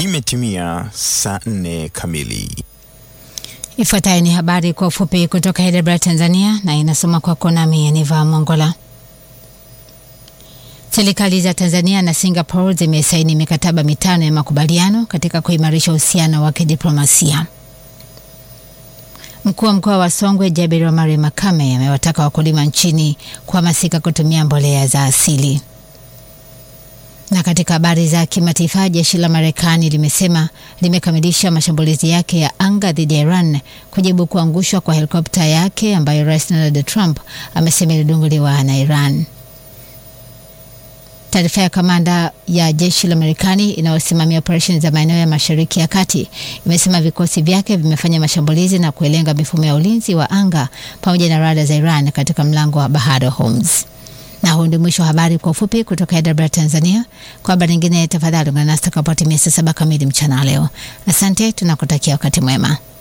Imetimia saa nne kamili. Ifuatayo ni habari kwa ufupi kutoka Heidelberg, Tanzania, na inasoma kwako nami Aniva Mongola. Serikali za Tanzania na Singapore zimesaini mikataba mitano ya makubaliano katika kuimarisha uhusiano wa kidiplomasia. Mkuu wa mkoa wa Songwe Jabir Omari Makame amewataka wakulima nchini kuhamasika kutumia mbolea za asili. Na katika habari za kimataifa, jeshi la Marekani limesema limekamilisha mashambulizi yake ya anga dhidi ya Iran kujibu kuangushwa kwa helikopta yake ambayo Rais Donald Trump amesema ilidunguliwa na Iran. Taarifa ya kamanda ya jeshi la Marekani inayosimamia operesheni za maeneo ya Mashariki ya Kati imesema vikosi vyake vimefanya mashambulizi na kuelenga mifumo ya ulinzi wa anga pamoja na rada za Iran katika mlango wa bahari wa Hormuz. Na huu ndio mwisho wa habari kwa ufupi kutoka Heidelberg, Tanzania. Kwa habari nyingine, tafadhali ungana nasi takapotimia saa saba kamili mchana leo. Asante, tunakutakia wakati mwema.